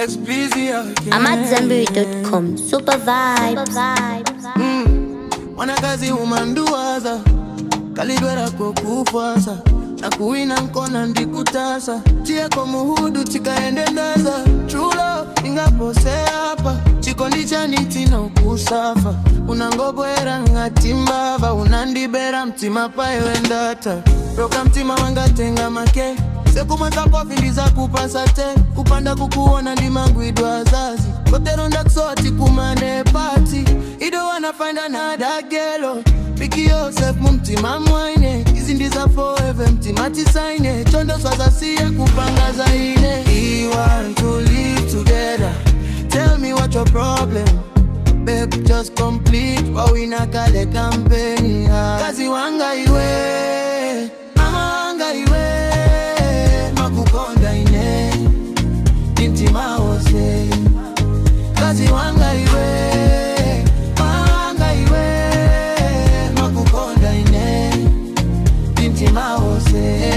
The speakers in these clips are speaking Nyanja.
It's busy again. I'm at Zenberry.com. Super vibes. Mwanakazi umanduwaza kalidwera kokufwasa na kuwina nkona ndikutasa chiyeko muhudu chikaende ndaza chulo ingaposeapa chikondi chanitina ukusafa unangobwera ngatimbava unandibera mtima paiwendata roka mtima wangatenga make sekumweza kofindiza kupasa te kupanda kukuona ndimangwidwa azazi koteronda kusoti kumane pati ido wanna find another girl Pick yourself mumtima mwaine izi ndiza forever mtima tisaine chondo swazasiye kupanga zaine We want to live together Tell me what your problem Babe just complete wawina kale kampeni kazi wanga iwe mama wanga iwe makukonda ine nimtima wose kazi wanga iwe wanga iwe makukonda ine nimtima wose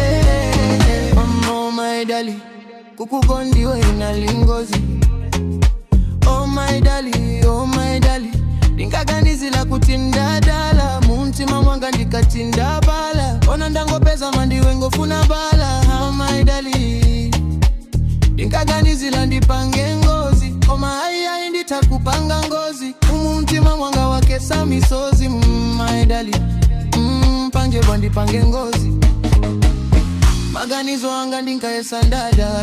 oh my dali kukukondiwe inalingozi oh my dali oh my dali ndinkaganizila kuti ndadala mumtima mwanga ndikatinda bala ona ndangopeza mandiwe ngofuna bala oh my dali ndinkaganizila ndipange ngozi koma ayiayi nditakupanga ngozi umumtima mwanga wakesa misozi mm, my dali mm, pangebwa ndipange ngozi maganizo anga ndinkaesa ndadala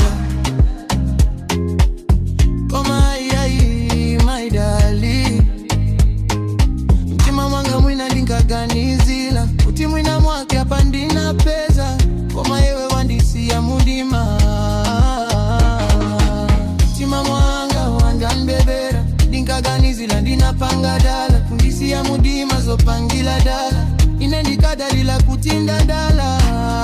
koma ayiayi my dali mtima mwanga mwina ndinkaganizila kuti mwina mwake apa ndina peza koma yewe wandisiya mudima mtima mwanga wandanbebera ndinkaganizila ndinapanga dala kundisiya mudima zopangila dala ine ndikadalila kutinda dala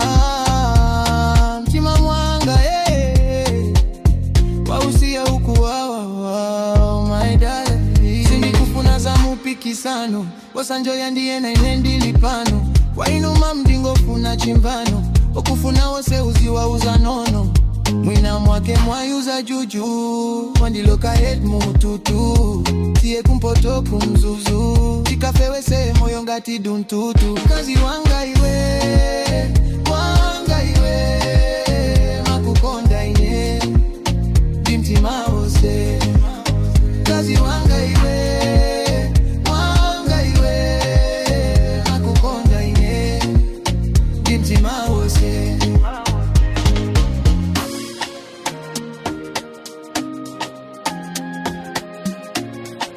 mtima mwanga hey wausiya ukuwawawa my darling sindikufuna za mupikisano wasanjoya ndiyena ine ndili pano kwainuma mndingofuna chimbano okufuna wose uziwauza nono mwina mwake mwayuza juju wandiloka het mututu tiye kumpoto kumzuzu tikafewese moyo ngati duntutu kazi wanga iwe wanga iwe makukonda ine ndimtima wose kazi wanga iwe wanga iwe makukonda ine ndimtima wose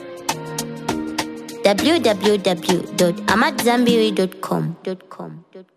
www.amatzambiri.com.